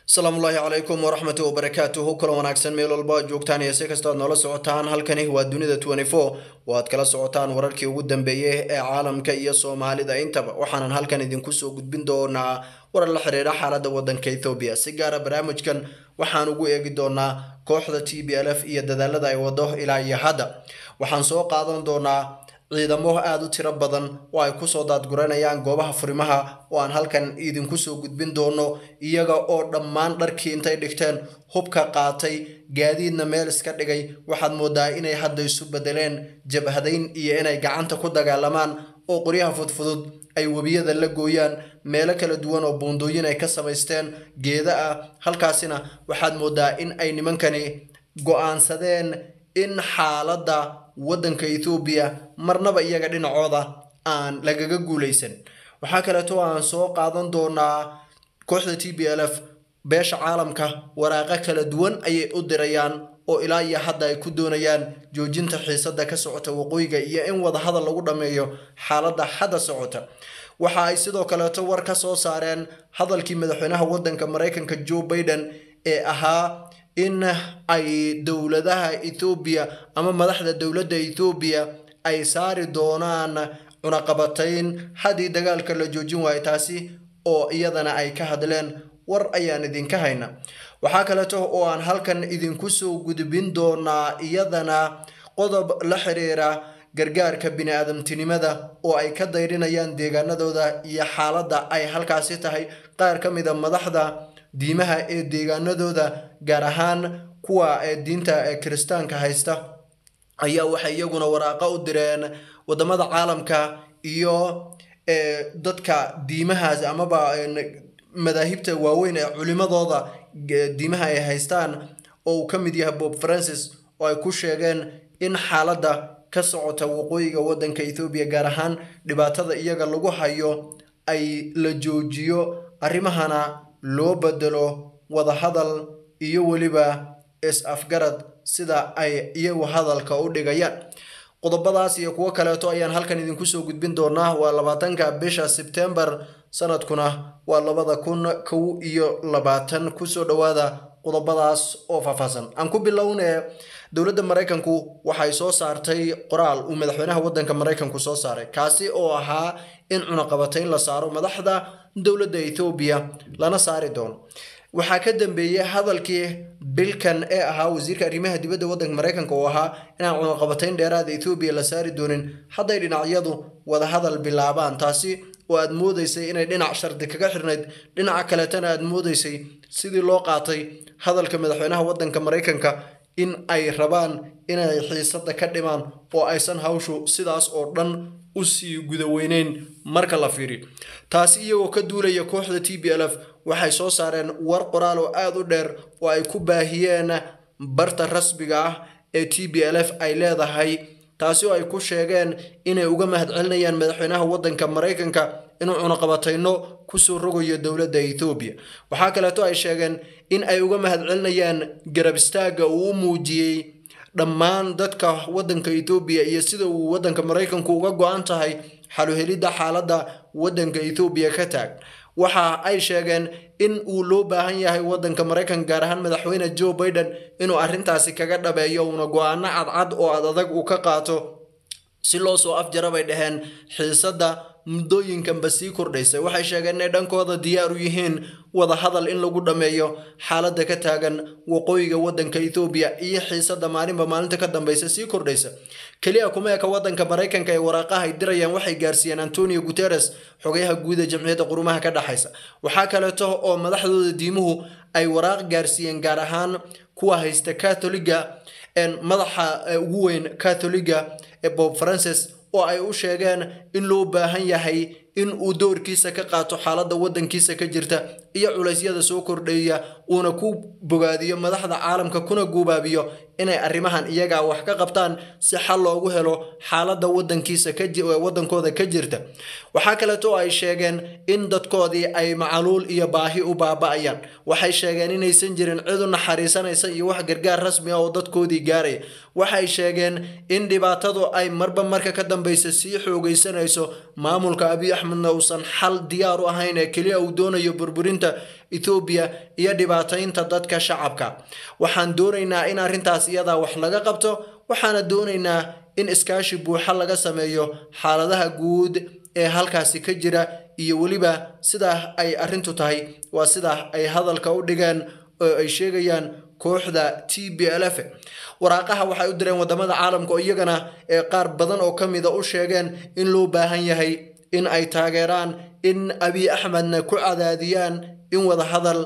asalaamullaahi calaykum waraxmatu wabarakaatuhu kulan wanaagsan meel walba joogtaan iyo si kastoo aad noola socotaan halkani waa dunida oo aad kala socotaan wararkii ugu dambeeyey ee caalamka iyo soomaalida intaba waxaanan halkan idinku soo gudbin doonaa warar la xiriira xaalada wadanka ethoobiya si gaara barnaamijkan waxaan ugu eegi doonaa kooxda t b l f iyo dadaalada ay wado ilaa iyo hadda waxaan soo qaadan doonaa ciidamo aada u tiro badan oo ay kusoo daadguranayaan goobaha furimaha oo aan halkan idinku soo gudbin doono iyaga oo dhammaan dharkii intay dhigteen hubka qaatay gaadiidna meel iska dhigay waxaad moodaa inay hadda isu bedeleen jabhadayn iyo inay gacanta ku dagaalamaan oo qoryaha fudfudud ay webiyada la gooyaan meelo kala duwan oo buundooyin ay ka samaysteen geeda ah halkaasina waxaad moodaa in ay nimankani go-aansadeen in xaaladda waddanka ethoobiya marnaba iyaga dhinacooda aan lagaga guulaysan waxaa kaleeto aan soo qaadan doonaa kooxda t b l f beesha caalamka waraaqo kala duwan ayay u dirayaan oo ilaa iyo hadda ay ku doonayaan joojinta xiisada ka socota waqooyiga iyo in wadahadal lagu dhammeeyo xaaladda hadda socota waxa ay sidoo kaleeto war ka soo saareen hadalkii madaxweynaha waddanka maraykanka joe baiden ee ahaa in ay dowladaha ethoobiya ama madaxda dowladda ethoobiya ay saari doonaan cunaqabatayn haddii dagaalka la joojin waayo taasi oo iyadana ay ka hadleen war ayaan idinka hayna waxaa kaleeto oo aan halkan idinku soo gudbin doonaa iyadana qodob la xiriira gargaarka bini-aadamtinimada oo ay ka dayrinayaan deegaanadooda iyo xaaladda ay halkaasi tahay qaar ka mida madaxda diimaha ee deegaanadooda gaar ahaan kuwa ee diinta ee kiristaanka haysta ayaa waxay iyaguna waraaqo u direen wadamada caalamka iyo dadka diimahaas amaba madaahibta waaweyn ee culimadooda diimaha ay haystaan oo uu ka mid yahay bob francis oo ay ku sheegeen in xaaladda ka socota waqooyiga waddanka ethoobiya gaar ahaan dhibaatada iyaga lagu hayo ay la joojiyo arrimahana loo bedelo wadahadal iyo weliba is-afgarad sida ay iyagu hadalka u dhigayaan qodobadaas iyo kuwo kaleeto ayaan halkan idinku soo gudbin doonaa waa labaatanka bisha sebtembar sanadkuna waa labada kun kow iyo labaatan kusoo dhowaada qodobadaas oo faahfaahsan aan ku bilownee dowladda maraykanku waxay soo saartay qoraal uu madaxweynaha waddanka maraykanku soo saaray kaasi oo ahaa in cunaqabatayn la saaro madaxda dowladda ethoobiya lana saari doono waxaa ka dambeeyey hadalkii bilkan ee ahaa wasiirka arrimaha dibadda waddanka maraykanka oo ahaa inaan cunaqabatayn dheeraada ethoobiya la saari doonin hadday dhinacyadu wadahadal bilaabaan taasi oo aad moodaysay inay dhinac shardi kaga xirnayd dhinaca kaleetana aad moodaysay sidii loo qaatay hadalka madaxweynaha waddanka maraykanka in ay rabaan inay xiisada ka dhimaan oo aysan hawshu sidaas oo dhan usii gudaweyneyn marka la fiiriyo taasi iyagoo ka duulaya kooxda t b l f waxay soo saareen war qoraal oo aada u dheer oo ay ku baahiyeen barta rasmiga ah ee t b l f ay leedahay taasi oo ay ku sheegeen inay uga mahadcelinayaan madaxweynaha waddanka maraykanka inuu cunaqabatayno kusoo rogayo dowladda ethoobiya waxaa kaleeto ay sheegeen in ay uga mahadcelinayaan garab istaagga uu u muujiyey dhammaan dadka waddanka ethoobiya iyo sida uu waddanka maraykanku uga go-an tahay xaluhelidda xaaladda waddanka ethoobiya ka taag waxa ay sheegeen in uu loo baahan yahay waddanka maraykanka gaar ahaan madaxweyne joe baiden inuu arrintaasi kaga dhabeeyo uuna go-aano cadcad oo ad adag uu ka qaato si loo soo afjara bay dhaheen xiisadda muddooyinkanba sii kordhaysa waxay sheegeen inay dhankooda diyaar u yihiin wadahadal in lagu dhammeeyo xaaladda ka taagan waqooyiga waddanka ethoobiya iyo xiisadda maalinba maalinta ka dambeysa sii kordhaysa keliya kuma eka waddanka maraykanka ee waraaqaha ay dirayaan waxay gaarsiiyeen antonio guteres xogayaha guuda jamciyadda qurumaha ka dhexaysa waxaa kaleeto oo madaxdooda diimuhu ay waraaq gaarsiiyeen gaar ahaan kuwa haysta catholiga madaxa ugu weyn catholiga ee bob francis oo ay u sheegeen in loo baahan yahay in uu doorkiisa ka qaato xaaladda waddankiisa ka jirta iyo culaysyada soo kordheeya uuna ku bogaadiyo madaxda caalamka kuna guubaabiyo inay arrimahan iyagaa wax ka qabtaan si xal loogu helo xaaladda wadankiisa waddankooda ka jirta waxaa kaleeto ay sheegeen in dadkoodii ay macaluul iyo baahi u baaba-ayaan waxay sheegeen inaysan jirin cid u naxariisanaysa iyo wax gargaar rasmi ah oo dadkoodii gaaraya waxay sheegeen in dhibaatadu ay marba marka ka dambeysa sii xoogaysanayso maamulka abiy axmedna uusan xal diyaar u ahayn ee keliya uu doonayo burburinta burburinta ethoobiya iyo dhibaataynta dadka shacabka waxaan doonaynaa in arrintaas iyadaa wax laga qabto waxaana doonaynaa in iskaashi buuxa laga sameeyo xaaladaha guud ee halkaasi ka jira iyo weliba sidaa ay arrintu tahay waa sidaa ay hadalka u dhigeen oo ay sheegayaan kooxda t b l f waraaqaha waxay u direen wadamada caalamka oo iyagana ee qaar badan oo ka mida u sheegeen in loo baahan yahay in ay taageeraan in abiy axmedna ku cadaadiyaan in wadahadal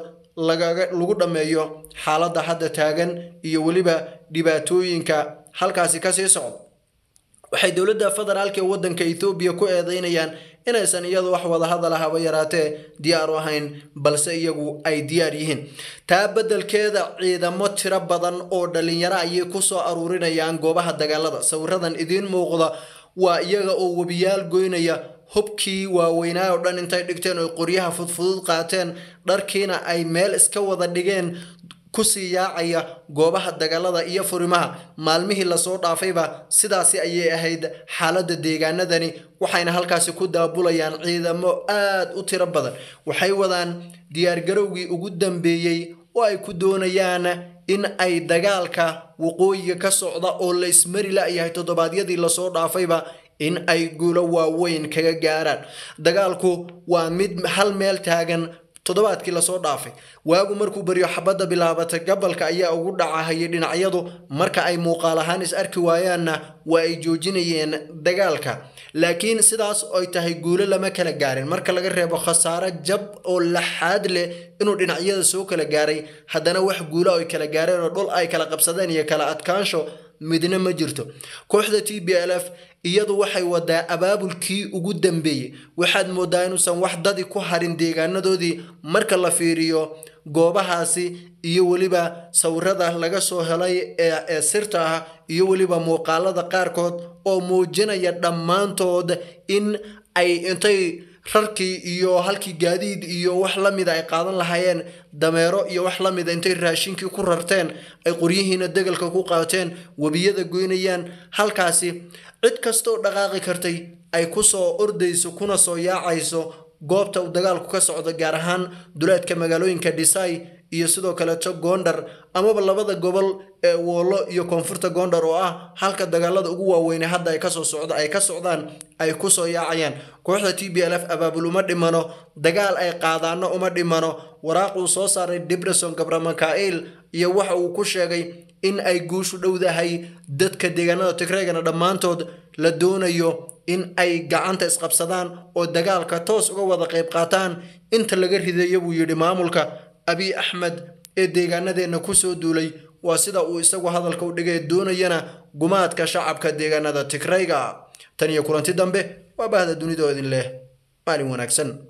lagu dhammeeyo xaaladda hadda taagan iyo weliba dhibaatooyinka halkaasi kasii socda waxay dowladda federaalka ee waddanka ethoobiya ku eedeynayaan inaysan iyadu wax wadahadala haba yaraatee diyaar u ahayn balse iyagu ay diyaar yihiin taa beddelkeeda ciidamo tiro badan oo dhalinyaro ayay kusoo aruurinayaan goobaha dagaalada sawiradan idiin muuqda waa iyaga oo webiyaal goynaya hubkii waaweynaa oo dhan intay dhigteen oo qoryaha fudfudud qaateen dharkiina ay meel iska wada dhigeen kusii yaacaya goobaha dagaalada iyo furimaha maalmihii lasoo dhaafayba sidaasi ayay ahayd xaaladda deegaanadani waxayna halkaasi ku daabulayaan ciidamo aad u tiro badan waxay wadaan diyaargarowgii ugu dambeeyey oo ay ku doonayaan in ay dagaalka waqooyiga ka socda oo la ismari la-yahay toddobaadyadii lasoo dhaafayba in ay guulo waaweyn kaga gaaraan dagaalku waa mid hal meel taagan toddobaadkii lasoo dhaafay waagu markuu baryo xabadda bilaabatay gabalka ayaa ugu dhacahayay dhinacyadu marka ay muuqaal ahaan is arki waayaanna waa ay joojinayeen dagaalka laakiin sidaas ay tahay guulo lama kala gaarin marka laga reebo khasaare jab oo laxaad leh inuu dhinacyada soo kala gaaray haddana wax guulo ay kala gaareen oo dhul ay kala qabsadeen iyo kala adkaansho midna ma jirto kooxda t b l f iyadu waxay wadaa abaabulkii ugu dambeeyey waxaad moodaa inuusan wax dadi ku harin deegaanadoodii marka la fiiriyo goobahaasi iyo weliba sawirada laga soo helay ee sirta ah iyo weliba muuqaalada qaarkood oo muujinaya dhammaantood in ay intay rarkii iyo halkii gaadiid iyo wax la mida ay qaadan lahaayeen dameero iyo wax la mida intay raashinkii ku rarteen ay qoryihiina degalka ku qaateen webiyada goynayaan halkaasi cid kastooo dhaqaaqi kartay ay kusoo ordayso kuna soo yaacayso goobta uu dagaalku ka socdo gaar ahaan duleedka magaalooyinka dhisay iyo sidoo kaleeto gondar amaba labada gobol ee woolo iyo koonfurta gondar oo ah halka dagaalada ugu waaweyne hadda ay kasoo socda ay ka socdaan ay kusoo yaacayaan kooxda t b l f abaabul uma dhimano dagaal ay qaadaano uma dhimano waraaq uu soo saaray dibreson gabramakail iyo waxa uu ku sheegay in ay guushu dhowdahay dadka deegaanada tigreegana dhammaantood la doonayo in ay gacanta isqabsadaan oo dagaalka toos uga wada qayb qaataan inta laga ridayo buu yidhi maamulka abiy axmed ee deegaanadeenna kusoo duulay waa sida uu isagu hadalka u dhigay doonayana gumaadka shacabka deegaanada tigrayga tan iyo kulanti dambe waa bahda dunidoo idin leh maalin wanaagsan